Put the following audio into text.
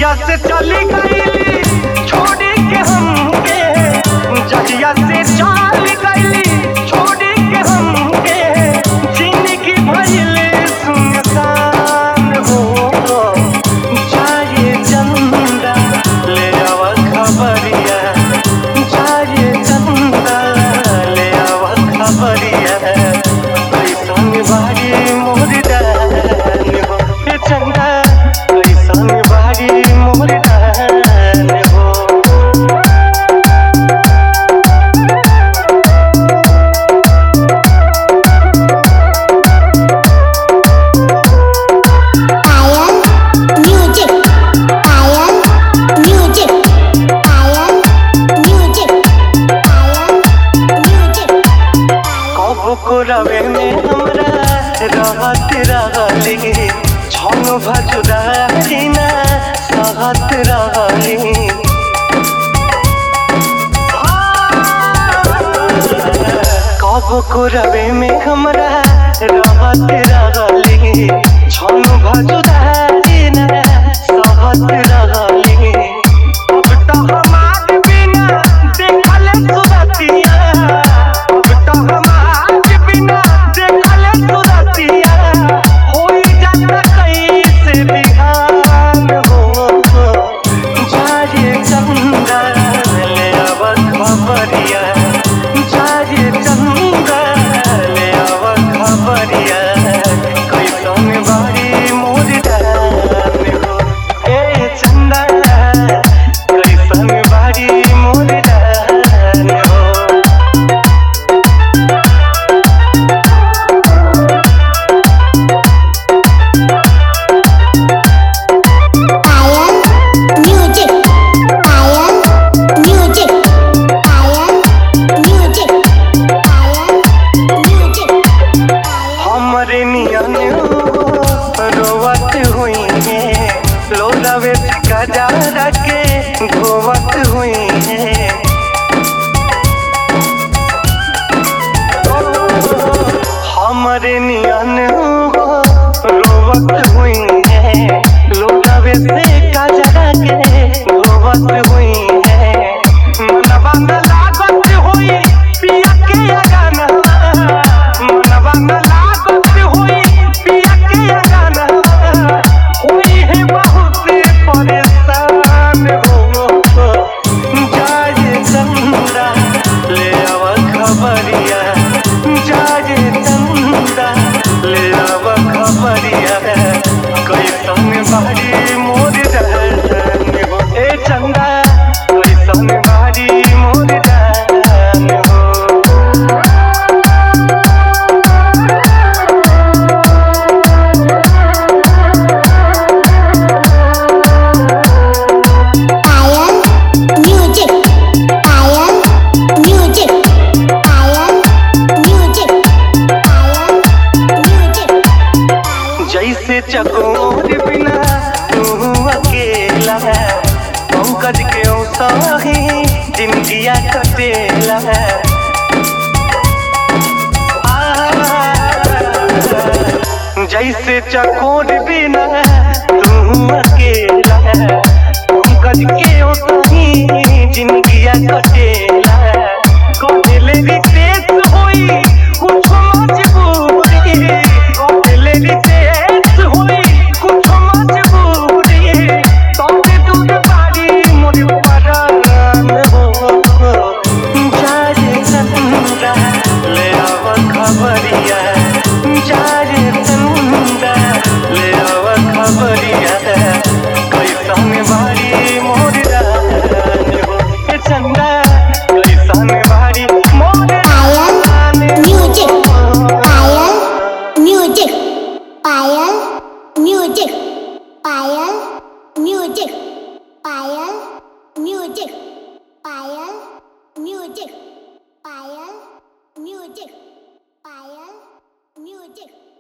जहिया से चली गईली छोड़ी के हमके जहिया से चल गईली छोड़ी के हमके जिंदगी भइल सुनसान हो जाए चंदा ले आव खबरिया जाए चंदा ले आव खबरिया कैसन बारी मोर डान हो ए चंदा कैसन बारी मोर डान हो Ayan Music Ayan Music Ayan Music Ayan Music कब को रवे में हमरा रहत रहली छन भजुदा ना सहत रहली कब को रवे में हमरा रहत रहली छन भजुदा ना सहत रहली अब तो हमार बिना देखल सुरतिया अब तो हमार बिना देखल सुरतिया होई जाता कैसे बिहान हो जाए चंदा ले आव खबरिया जाए चंदा ले आव खबरिया कैसन बारी मोर डान हो ए चंदा कैसन बारी मोर डान हो Ayan Music Ayan Music Ayan Music Ayan Music हमरे नियन रोवत हुई है लोलावे कजारा के धोवत हुई है हमरे नियन रोवत हुई है लोलावे से कजारा के धोवत हुई है मनवा में लागत हुई पिया के गाना मनवा में लागत हुई पिया के गाना हुई है बहुत परेशान हो जाए चंदा ले आव खबरिया जाए चंदा ले आव खबरिया कैसन बारी मोर जान हो ए चंदा कैसन बारी मोर जान हो Ayan Music Ayan Music Ayan Music Ayan Music जैसे चकोर बिना तू अकेला पंकज के सही जिंदगिया कटेला आ, जैसे चकोर बिना तू अकेला पंकज के सही जिंदगिया कटेला कोले रितेश होई कुछ मजबूरी कोले रितेश होई कुछ मजबूरी तोते दूध पारी मोर परान हो जाए चंदा ले आव खबरिया जाए चंदा ले आव खबरिया कैसन बारी मोर रान हो ए चंदा कैसन बारी मोर Ayan रान Music हो। Ayan Music Ayan Music Ayan Music Ayan Music Ayan Music Ayan Music Ayan Music